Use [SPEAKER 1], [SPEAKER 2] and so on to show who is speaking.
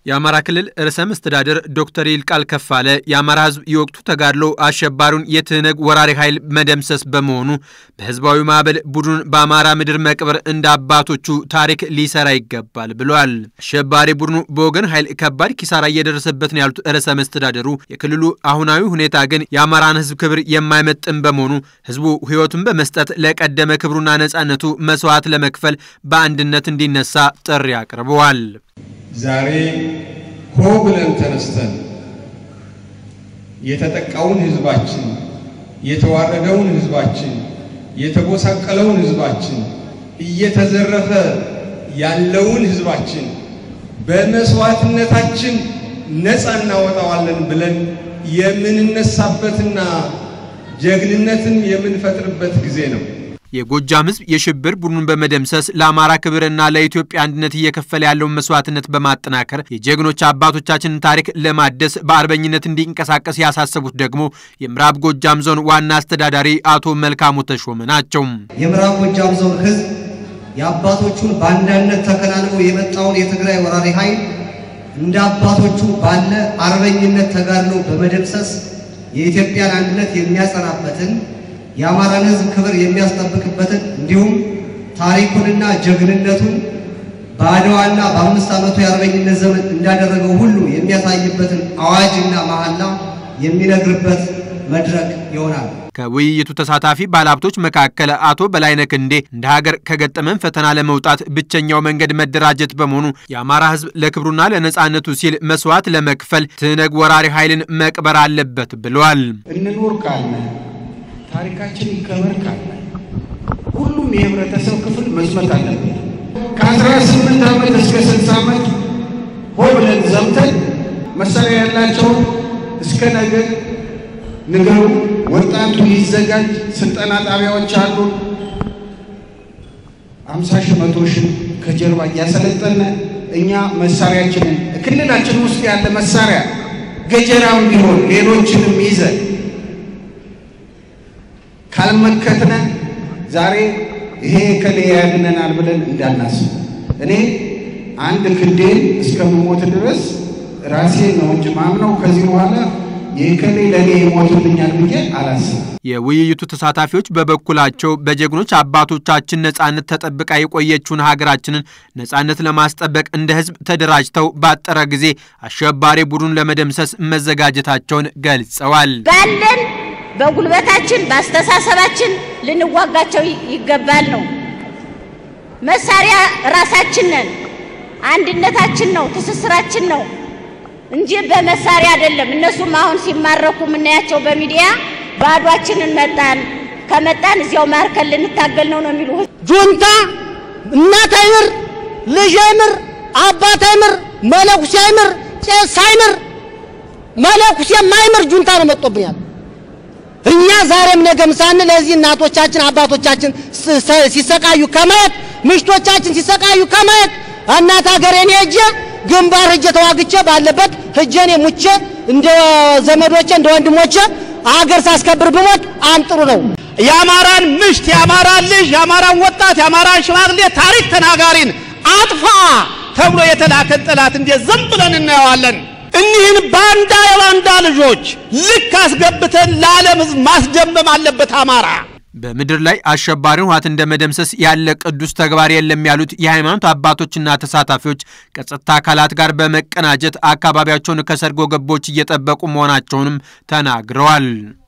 [SPEAKER 1] የአማራ ክልል ርዕሰ መስተዳድር ዶክተር ይልቃል ከፋለ የአማራ ሕዝብ የወቅቱ ተጋድሎ አሸባሪውን የትህነግ ወራሪ ኃይል መደምሰስ በመሆኑ በህዝባዊ ማዕበል ቡድኑን በአማራ ምድር መቅበር እንደ አባቶቹ ታሪክ ሊሰራ ይገባል ብሏል። አሸባሪ ቡድኑ በወገን ኃይል ከባድ ኪሳራ እየደረሰበት ነው ያሉት ርዕሰ መስተዳድሩ የክልሉ አሁናዊ ሁኔታ ግን የአማራን ሕዝብ ክብር የማይመጥን በመሆኑ ህዝቡ ሕይወቱን በመስጠት ለቀደመ ክብሩና ነጻነቱ መስዋዕት ለመክፈል በአንድነት እንዲነሳ ጥሪ አቅርበዋል።
[SPEAKER 2] ዛሬ ሆ ብለን ተነስተን የተጠቃውን ህዝባችን፣ የተዋረደውን ህዝባችን፣ የተጎሳቀለውን ህዝባችን፣ እየተዘረፈ ያለውን ህዝባችን በመስዋዕትነታችን ነፃ እናወጣዋለን ብለን የምንነሳበትና ጀግንነትን የምንፈጥርበት ጊዜ ነው።
[SPEAKER 1] የጎጃም ህዝብ የሽብር ቡድኑን በመደምሰስ ለአማራ ክብርና ለኢትዮጵያ አንድነት እየከፈለ ያለውን መስዋዕትነት በማጠናከር የጀግኖች አባቶቻችንን ታሪክ ለማደስ በአርበኝነት እንዲንቀሳቀስ ያሳሰቡት ደግሞ የምዕራብ ጎጃም ዞን ዋና አስተዳዳሪ አቶ መልካሙ ተሾመ ናቸው።
[SPEAKER 3] የምዕራብ ጎጃም ዞን ህዝብ የአባቶቹን በአንዳነት ተከናንቦ የመጣውን የትግራይ ወራሪ ኃይል እንደ አባቶቹ ባለ አርበኝነት ተጋድሎ በመደምሰስ የኢትዮጵያን አንድነት የሚያጸናበትን የአማራን ህዝብ ክብር የሚያስጠብቅበትን እንዲሁም ታሪኩንና ጀግንነቱን በአድዋና በአምስት ዓመቱ የአርበኝነት ዘመን እንዳደረገው ሁሉ የሚያሳይበትን አዋጅና መሐላ የሚነግርበት መድረክ ይሆናል።
[SPEAKER 1] ከውይይቱ ተሳታፊ ባለሀብቶች መካከል አቶ በላይነህ ክንዴ እንደ ሀገር ከገጠመን ፈተና ለመውጣት ብቸኛው መንገድ መደራጀት በመሆኑ የአማራ ህዝብ ለክብሩና ለነጻነቱ ሲል መስዋዕት ለመክፈል ትህነግ ወራሪ ኃይልን መቅበር አለበት ብለዋል።
[SPEAKER 4] እንኖር ካለ ታሪካችን ይከበር ካለ ሁሉም የህብረተሰብ ክፍል መስመት አለበት። ከአስራ ስምንት ዓመት እስከ ስልሳ ዓመት ሆ ብለን ዘምተን መሳሪያ ያላቸውን እስከ ነገ ንገሩ፣ ወጣቱ ይዘጋጅ። ስልጠና ጣቢያዎች አሉ። አምሳ ሺህ መቶ ሺህ ከጀርባ እያሰለጠነ እኛ መሳሪያችንን ክልላችን ውስጥ ያለ መሳሪያ ገጀራም ቢሆን ሌሎችንም ይዘን ካልመከትነ ዛሬ ይሄ ከሌ ያድነናል ብለን እንዳናስብ። እኔ አንድ ክንዴን እስከምሞት ድረስ ራሴ ነው እንጂ ማምነው ከዚህ በኋላ የከሌ ለእኔ ይሞቱልኛል ብዬ አላስብ።
[SPEAKER 1] የውይይቱ ተሳታፊዎች በበኩላቸው በጀግኖች አባቶቻችን ነጻነት ተጠብቃ የቆየችውን ሀገራችንን ነጻነት ለማስጠበቅ እንደ ሕዝብ ተደራጅተው ባጠረ ጊዜ አሸባሪ ቡድኑን ለመደምሰስ መዘጋጀታቸውን ገልጸዋል።
[SPEAKER 5] ባለን በጉልበታችን በአስተሳሰባችን ልንዋጋቸው ይገባል ነው። መሳሪያ ራሳችን ነን፣ አንድነታችን ነው፣ ትስስራችን ነው እንጂ በመሳሪያ አይደለም። እነሱም አሁን ሲማረኩ የምናያቸው በሚዲያ ባዷችንን መጣን፣ ከመጣን እዚያው ማርከን ልንታገል ነው ነው የሚሉ
[SPEAKER 6] ጁንታ እናት አይምር፣ ልጅ አይምር፣ አባት አይምር፣ መለኩሴ አይምር፣ ቄስ አይምር፣ መለኩሴ የማይምር ጁንታ ነው መጥቶብኛል። እኛ ዛሬም ነገም ሳንል ለዚህ እናቶቻችን አባቶቻችን ሲሰቃዩ ከማየት ምሽቶቻችን ሲሰቃዩ ከማየት እናት ሀገሬን ሄጄ ግንባር ሄጄ ተዋግቼ ባለበት ሄጄ ሙቼ እንደ ዘመዶቼ እንደ ወንድሞቼ አገር ሳስከብር ብሞት አንጥሩ ነው።
[SPEAKER 7] የአማራን ምሽት፣ የአማራን ልጅ፣ የአማራን ወጣት፣ የአማራን ሽማግሌ ታሪክ ተናጋሪን አጥፋ ተብሎ የተላከን ጠላት እንዴት ዝም ብለን እናየዋለን? እኒህን ባንዳ የባንዳ ልጆች ልክ አስገብተን ለዓለም ሕዝብ ማስደመም አለበት አማራ።
[SPEAKER 1] በምድር ላይ አሸባሪውን ህወሓት እንደ መደምሰስ ያለ ቅዱስ ተግባር የለም ያሉት የሃይማኖት አባቶችና ተሳታፊዎች ከጸጥታ አካላት ጋር በመቀናጀት አካባቢያቸውን ከሰርጎ ገቦች እየጠበቁ መሆናቸውንም ተናግረዋል።